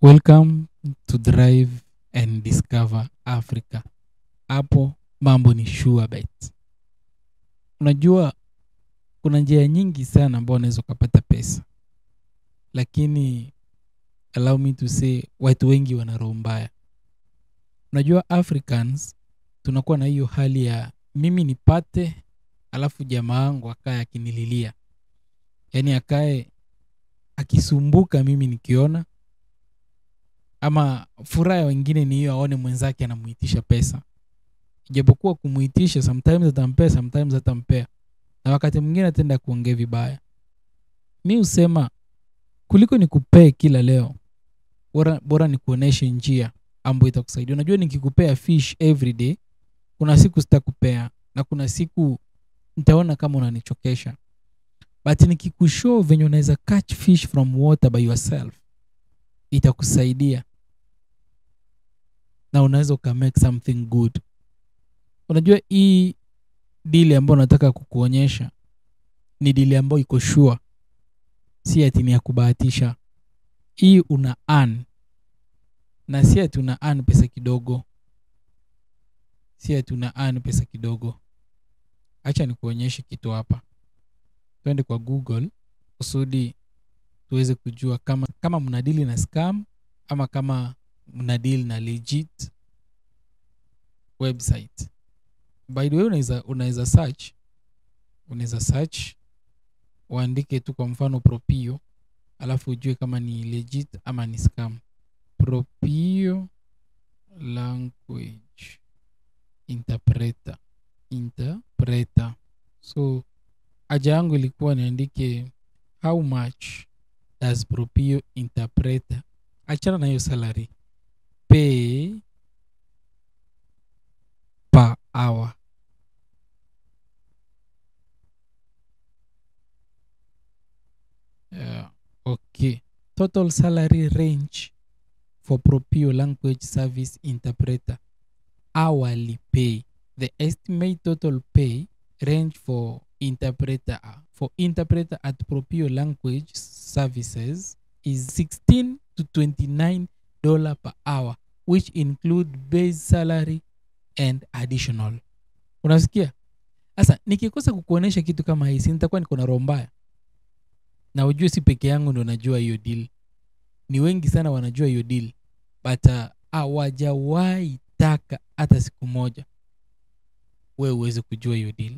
welcome to drive and discover africa hapo mambo ni sure bet unajua kuna njia nyingi sana ambao unaweza ukapata pesa lakini allow me to say watu wengi wana roho mbaya unajua africans tunakuwa na hiyo hali ya mimi nipate alafu jamaa wangu akae akinililia yaani akae akisumbuka mimi nikiona ama furaha ya wengine ni hiyo aone mwenzake anamuitisha pesa ijapokuwa kumuitisha sometimes atampea sometimes atampea na wakati mwingine atenda kuongea vibaya mi husema kuliko nikupee kila leo bora, bora nikuoneshe njia ambayo itakusaidia unajua nikikupea fish every day kuna siku sitakupea na kuna siku nitaona kama unanichokesha but nikikushow venye unaweza catch fish from water by yourself itakusaidia na unaweza ukamake something good unajua hii dili ambayo nataka kukuonyesha ni dili ambayo iko sure si ati ni ya kubahatisha hii una earn na si ati una earn pesa kidogo si ati una earn pesa kidogo hacha nikuonyeshe kitu hapa twende kwa google kusudi tuweze kujua kama kama mnadili na scam ama kama mnadili na legit website by the way unaweza unaweza search unaweza search uandike tu kwa mfano propio alafu ujue kama ni legit ama ni scam propio language interpreter interpreter so haja yangu ilikuwa niandike how much does propio interpreter achana na hiyo salary pay per hour yeah. okay total salary range for propio language service interpreter hourly pay the estimate total pay range for interpreter for interpreter at propio language services is 16 to 29 dollar per hour which include base salary and additional unasikia sasa nikikosa kukuonyesha kitu kama hii si nitakuwa niko na roho mbaya na ujue si peke yangu ndo najua hiyo deal ni wengi sana wanajua hiyo deal but hawajawahi uh, taka hata siku moja we uweze kujua hiyo deal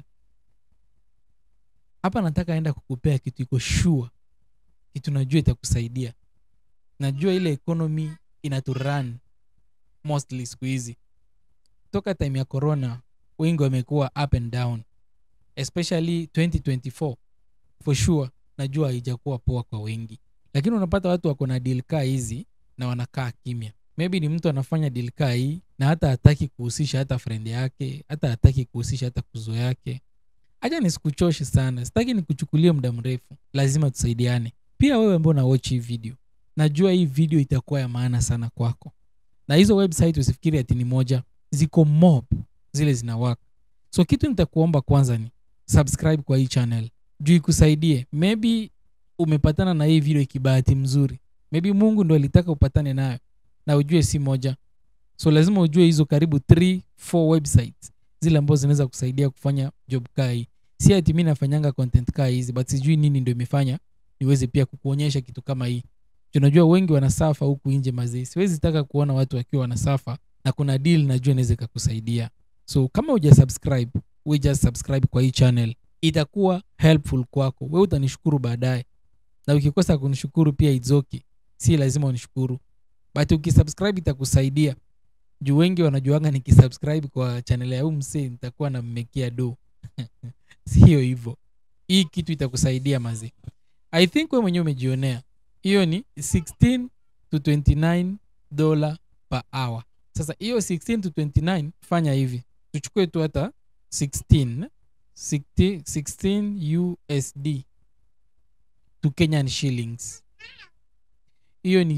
hapa nataka enda kukupea kitu iko sure kitu najua itakusaidia najua ile economy inaturan mostly siku hizi toka time ya corona wengi wamekuwa up and down especially 2024 for sure najua haijakuwa poa kwa wengi lakini unapata watu wako na deal kaa hizi na wanakaa kimya maybe ni mtu anafanya deal kaa hii na hata hataki kuhusisha hata friend yake hata hataki kuhusisha hata kuzo yake hacha nisikuchoshe sana sitaki nikuchukulie muda mrefu lazima tusaidiane pia wewe ambao unawatch hii video najua hii video itakuwa ya maana sana kwako na hizo website usifikiri ati ni moja ziko mob zile zina work so kitu nitakuomba kwanza ni subscribe kwa hii channel juu ikusaidie maybe umepatana na hii video ikibahati mzuri maybe mungu ndo alitaka upatane nayo na ujue si moja so lazima ujue hizo karibu 3 4 websites zile ambazo zinaweza kusaidia kufanya job kaa hii si ati mi nafanyanga content kaa hizi but sijui nini ndo imefanya niweze pia kukuonyesha kitu kama hii unajua wengi wanasafa huku nje mazee siwezi taka kuona watu wakiwa wanasafa na kuna deal najua inaweza ikakusaidia so kama uja subscribe we just subscribe kwa hii channel itakuwa helpful kwako we utanishukuru baadaye na ukikosa kunishukuru pia it's okay si lazima unishukuru but ukisubscribe itakusaidia juu wengi wanajuanga nikisubscribe kwa channel ya huu msee nitakuwa nammekia do sio hivyo hii kitu itakusaidia mazi i think we mwenyewe umejionea hiyo ni 16 to 29 dollar per hour sasa hiyo 16 to 29 fanya hivi tuchukue tu hata 16 16, 16 usd to kenyan shillings hiyo ni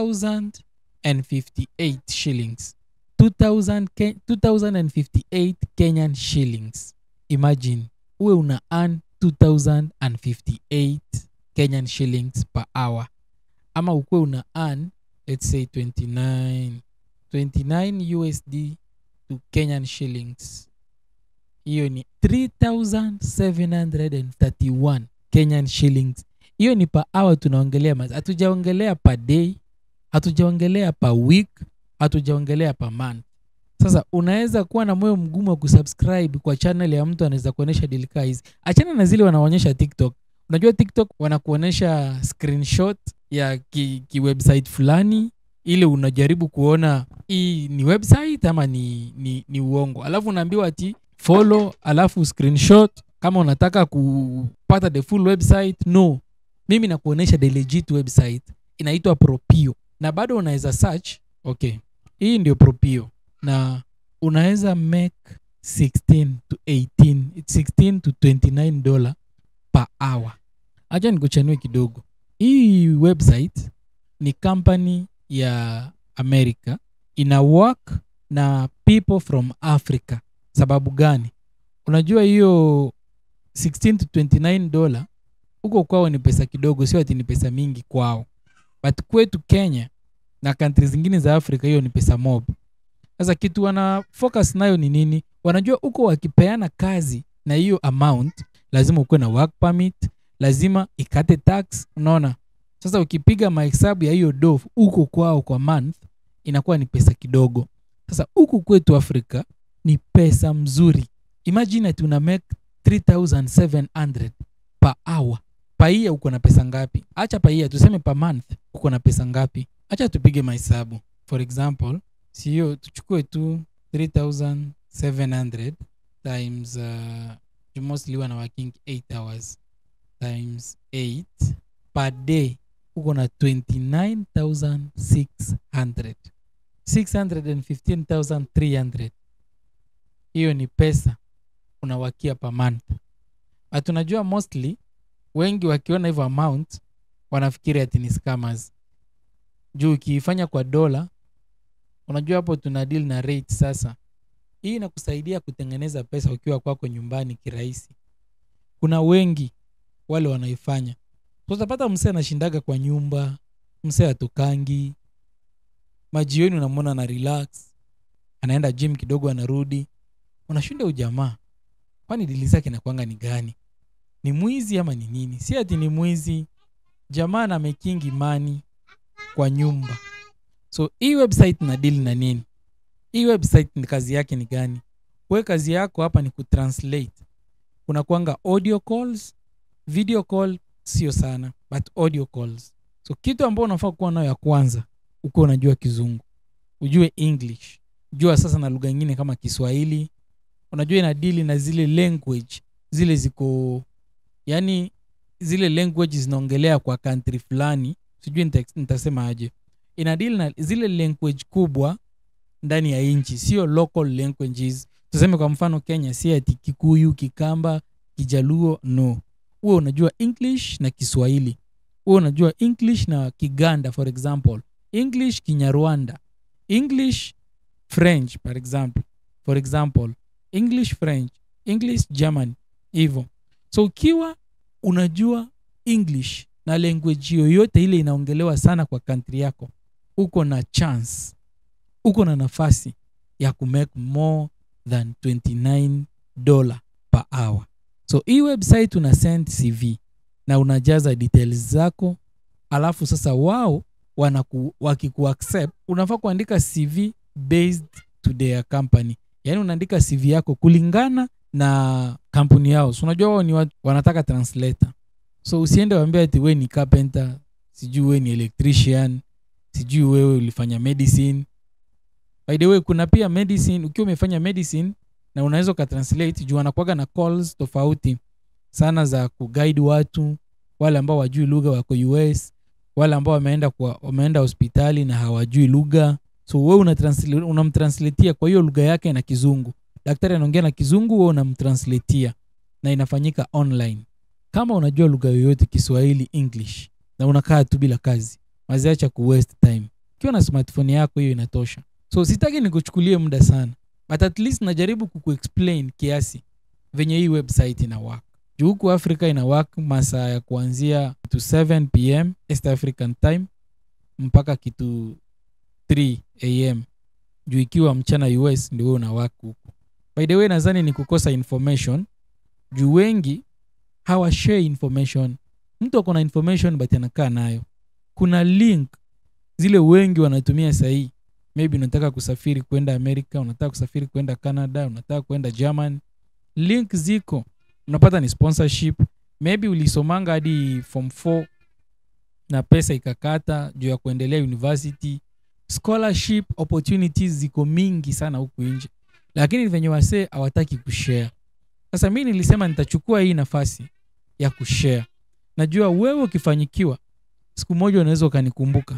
2058 shillings 2000 Ke- 2058 kenyan shillings imagine uwe una earn 2058 kenyan shillings per hour ama ukuwe una earn let's say 29 29 usd to kenyan shillings hiyo ni 3731 kenyan shillings hiyo ni per hour tunaongelea mas hatujaongelea per day hatujaongelea per week hatujaongelea per month sasa unaweza kuwa na moyo mgumu wa kusubscribe kwa channel ya mtu anaweza kuonyesha dilika hizi achana na zile wanaonyesha tiktok unajua tiktok wanakuonyesha screenshot ya ki, ki website fulani ile unajaribu kuona hii ni website ama ni, ni, ni uongo alafu unaambiwa ati follow alafu screenshot kama unataka kupata the full website no mimi nakuonyesha the legit website inaitwa propio na bado unaweza search okay hii ndio propio na unaweza make 16 to 18 it's 16 to 29 dollar per hour acha nikuchanue kidogo hii website ni company ya america ina work na people from africa sababu gani unajua hiyo 16 to 29 dollar huko kwao ni pesa kidogo sio ati ni pesa mingi kwao but kwetu kenya na kantri zingine za afrika hiyo ni pesa mob sasa kitu wana focus nayo ni nini wanajua huko wakipeana kazi na hiyo amount lazima ukuwe na work permit lazima ikate tax unaona sasa ukipiga mahesabu ya hiyo do huko kwao kwa month inakuwa ni pesa kidogo sasa huku kwetu afrika ni pesa mzuri imagine ati una make 3700 per hour paia uko na pesa ngapi acha paia tuseme per month uko na pesa ngapi acha tupige mahesabu for example siyo tuchukue tu 3700 times uh, you mostly wana working 8 hours times 8 per day uko na 29600 615300 hiyo ni pesa unawakia per month but unajua mostly wengi wakiona hivyo amount wanafikiri ati ni scammers juu ukiifanya kwa dola unajua hapo tuna deal na rate sasa hii inakusaidia kutengeneza pesa ukiwa kwako nyumbani kirahisi kuna wengi wale wanaifanya So utapata msee anashindaga kwa nyumba msee atokangi majioni unamwona na relax anaenda gym kidogo anarudi unashinda ujamaa kwani dili zake nakwanga ni gani ni mwizi ama ni nini si ati ni mwizi jamaa na mekingi mani kwa nyumba so hii website na deal na nini hii website ni kazi yake ni gani we kazi yako hapa ni kutranslate kuna kwanga audio calls video call sio sana but audio calls so kitu ambao unafaa kuwa nayo ya kwanza ukiwa unajua kizungu ujue english jua sasa na lugha ingine kama kiswahili unajua ina dili na zile language zile ziko yani zile language zinaongelea kwa country fulani sijui nita- nitasema aje ina deal na zile language kubwa ndani ya nchi sio local languages tuseme kwa mfano kenya si ati kikuyu kikamba kijaluo no huwe unajua english na kiswahili huwe unajua english na kiganda for example english kinyarwanda english french for example for example english french english german hivyo so ukiwa unajua english na language yoyote ile inaongelewa sana kwa kantri yako uko na chance uko na nafasi ya kumake more than 29 dollar per hour so hii website una send cv na unajaza details zako alafu sasa wao wanaku, wakikuaccept unafaa kuandika cv based to their company yaani unaandika cv yako kulingana na kampuni yao so unajua wao ni watu wanataka translator so usiende waambia ati we ni carpenter sijui we ni electrician sijui wewe ulifanya medicine by the way kuna pia medicine ukiwa umefanya medicine na unaweza ukatranslate juu wanakuaga na calls tofauti sana za kuguide watu wale ambao wajui lugha wako us wale ambao wameenda kwa wameenda hospitali na hawajui lugha so we unatranslate- unamtranslatia kwa hiyo lugha yake na kizungu daktari anaongea na kizungu we unamtranslatia na inafanyika online kama unajua lugha yoyote kiswahili english na unakaa tu bila kazi waziacha ku waste time ukiwa na smartphone yako hiyo inatosha so sitaki nikuchukulie muda sana but at least najaribu kukuexplain kiasi venye hii website ina work juu huku africa ina work masaa ya kuanzia to 7 pm east african time mpaka kitu 3 am juu ikiwa mchana us ndio wewe una work huku by the way nadhani ni kukosa information juu wengi hawashare information mtu ako na information but anakaa nayo kuna link zile wengi wanatumia sahii maybe unataka kusafiri kwenda america unataka kusafiri kwenda canada unataka kwenda german link ziko unapata ni sponsorship maybe ulisomanga hadi form 4 na pesa ikakata juu ya kuendelea university scholarship opportunities ziko mingi sana huku nje lakini venye wasee hawataki kushare sasa mi nilisema nitachukua hii nafasi ya kushare najua wewe ukifanyikiwa siku moja unaweza ukanikumbuka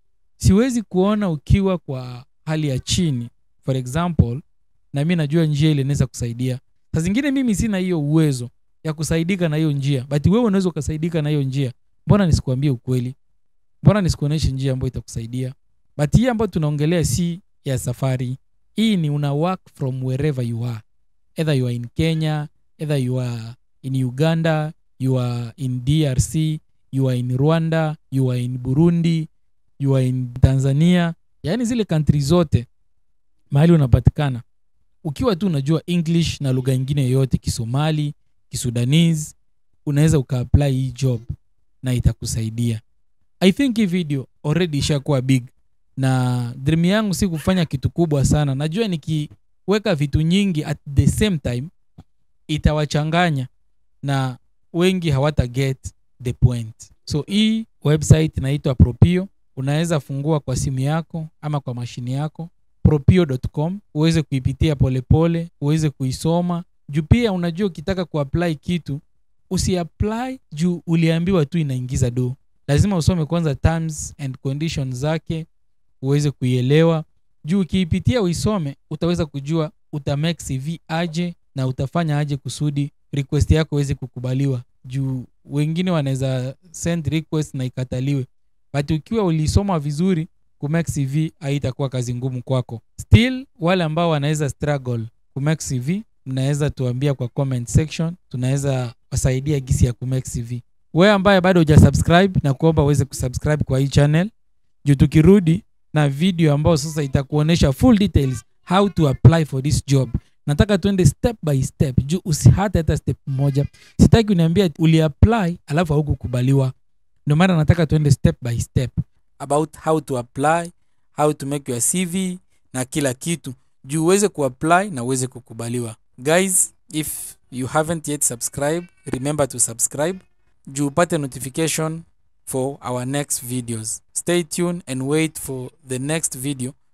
siwezi kuona ukiwa kwa hali ya chini for example na mi najua njia ile inaweza kusaidia saa zingine mimi sina hiyo uwezo ya kusaidika na hiyo njia but wewe unaweza ukasaidika na hiyo njia mbona nisikuambie ukweli mbona nisikuonyeshe njia ambayo itakusaidia but hii ambayo tunaongelea si ya safari hii ni una work from wherever you are either you are in kenya either you are in uganda you are in drc you are in rwanda you are in burundi you are in tanzania yaani zile kantri zote mahali unapatikana ukiwa tu unajua english na lugha ingine yoyote kisomali kisudanese unaweza ukaapply hii job na itakusaidia i think hii video already ishakuwa big na dream yangu si kufanya kitu kubwa sana najua nikiweka vitu nyingi at the same time itawachanganya na wengi hawata get the point so hii website inaitwa propio unaweza fungua kwa simu yako ama kwa mashini yako propio.com uweze kuipitia polepole uweze kuisoma juu pia unajua ukitaka kuapply kitu usiapply juu uliambiwa tu inaingiza do lazima usome kwanza terms and conditions zake uweze kuielewa juu ukiipitia uisome utaweza kujua uta make cv aje na utafanya aje kusudi request yako iweze kukubaliwa juu wengine wanaweza send request na ikataliwe but ukiwa ulisoma vizuri kumake cv haitakuwa kazi ngumu kwako still wale ambao wanaweza struggle kumake cv mnaweza tuambia kwa comment section tunaweza wasaidia gisi ya kumake cv wewe ambaye bado huja subscribe na kuomba uweze kusubscribe kwa hii channel juu tukirudi na video ambayo sasa itakuonyesha full details how to apply for this job nataka tuende step by step juu usihate hata step moja sitaki uniambia uliapply alafu haukukubaliwa ndio maana nataka tuende step by step about how to apply how to make your cv na kila kitu juu uweze kuapply na uweze kukubaliwa guys if you haven't yet subscribe remember to subscribe juu upate notification for our next videos stay tuned and wait for the next video